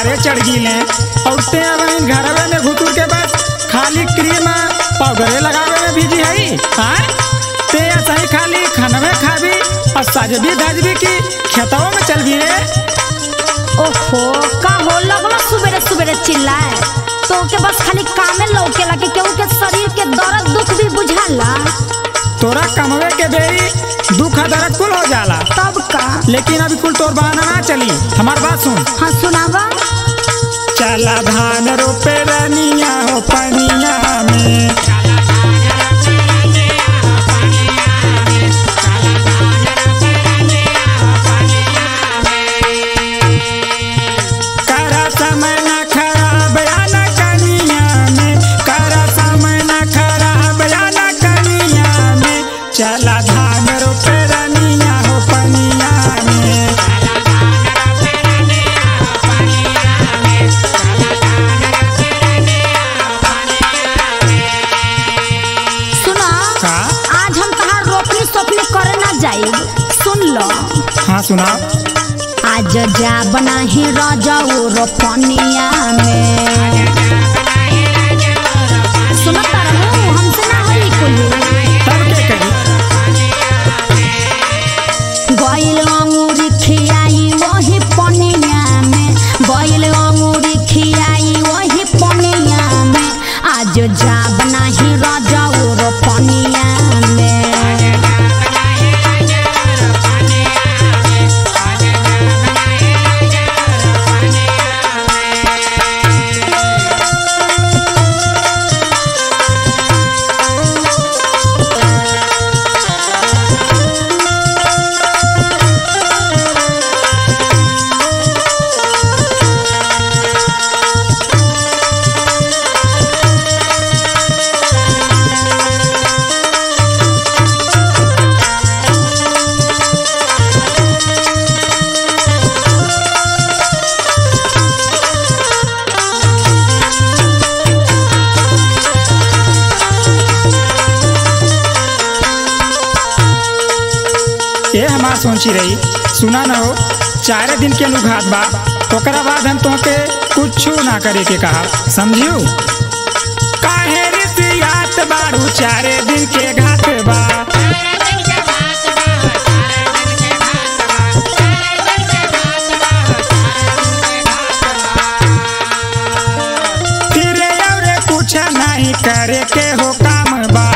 बुखारे चढ़ गिले और ते अब घरवे में घुटुर के बस खाली क्रीम पाउडरे लगावे में बिजी हई हाँ ते सही खाली खानवे खाबी और सजबी धजबी की खेतों में चल भी रे ओहो का हो लगला सुबेरे सुबेरे चिल्लाए तो के बस खाली कामे लौकेला कि केहू के शरीर के दर्द दुख भी बुझाला तोरा कमवे के बेरी दुख दर्द कुल हो जाला तब का लेकिन अभी कुल तोर बहाना ना चली हमार बात सुन हाँ सुनावा चला धान रोपे रनिया हो पनिया में करा समय न खराब या न कनिया में करा समय न खराब या न कनिया में चला धान रोपे रनिया हो पनिया में सुना का आज हम तहार रोपनी सोपनी करे ना जाई सुन लो हाँ सुनाओ आज जा बना ही रजाऊ रोपनिया में सुनो तारू हमसे ना होई कुल तब के कही गइल अंगूरी खियाई वही पनिया में गइल अंगूरी खियाई वही पनिया में आज जा बना ही रजाऊ रोपनिया में ये हमार सोची रही सुना न हो चार दिन के अनुघात बा ओकरा बाद हम तोहके कुछ ना करे के कहा समझियो काहे रिसियात बारू चारे दिन के घाट बा फिरे और कुछ नहीं करे के हो काम बा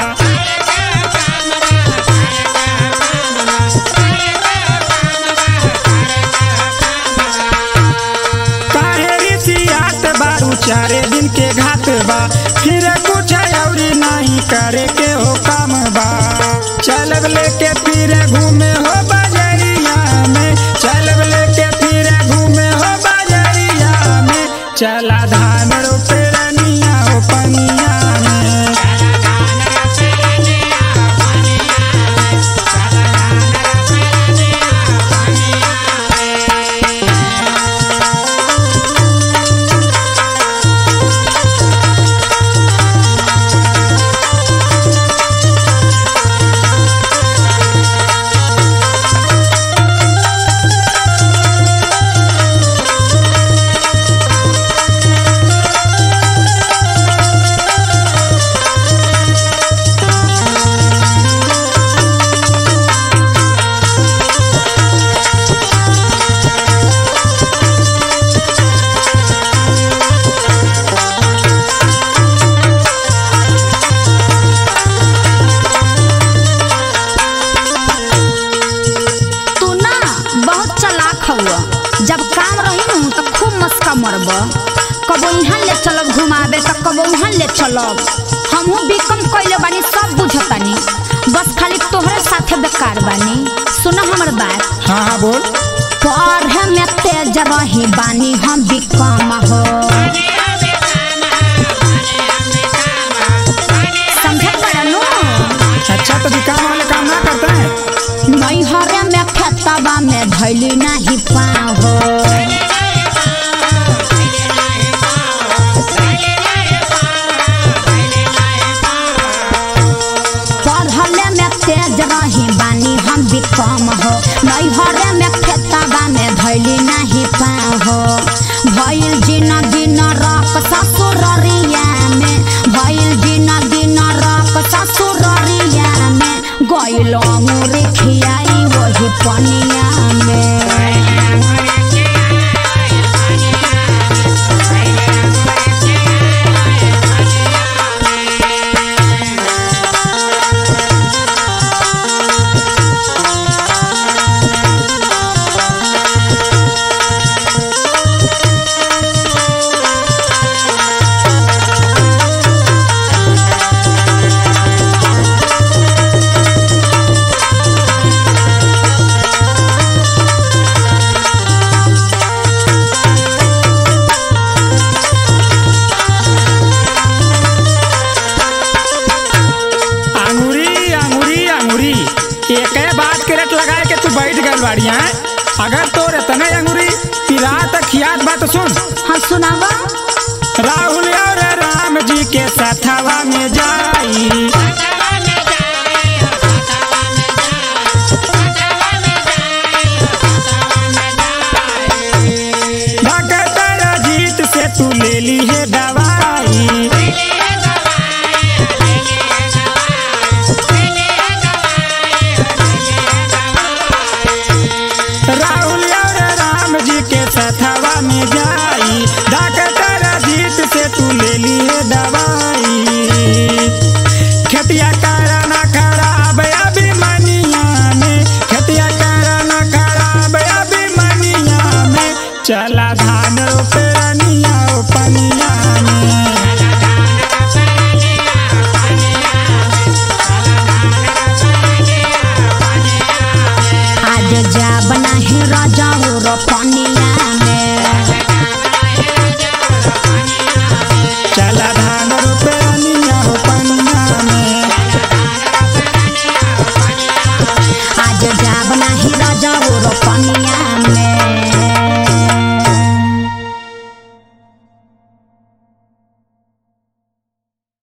काहे रिसियात बारू चारे दिन के घाट बा फिर कुछ और नहीं करे के हो काम बा चलब लेके फिर घूमे हो बजरिया में चलब लेके फिर घूमे हो बजरिया में चला धान रोपे रनिया हो पनिया में तू ना बहुत चलाक हुआ जब काम रही न तो खूब मस्का मरब कबो यहाँ ले चलब घुमावे तो कबो वहाँ ले चलब हमहू बिकम कइले बानी सब बुझतानी बस खाली तोहरे साथे बेकार बानी सुना हमर बात हाँ हाँ बोल पढ़े में तेज रही बानी हम बिकम हो समझे बड़नू अच्छा तो दुकान वाले काम ना करते हैं नैहरे में खेतबा में धैली नहीं पाँव हो पढ़ले में तेज रही बानी हम भी कम हो नैहरे में खेतबा में धैली नहीं पाँव हो भइल अंगूरी खियाई वही पनिया में अंगूरी अंगूरी अंगूरी एक बात के रेट लगाए के तू बैठ गल बाड़ी हैं अगर तोर इतने अंगूरी पिला तक खियात बात सुन हाँ सुनावा राहुल और राम जी के सथवा में जाई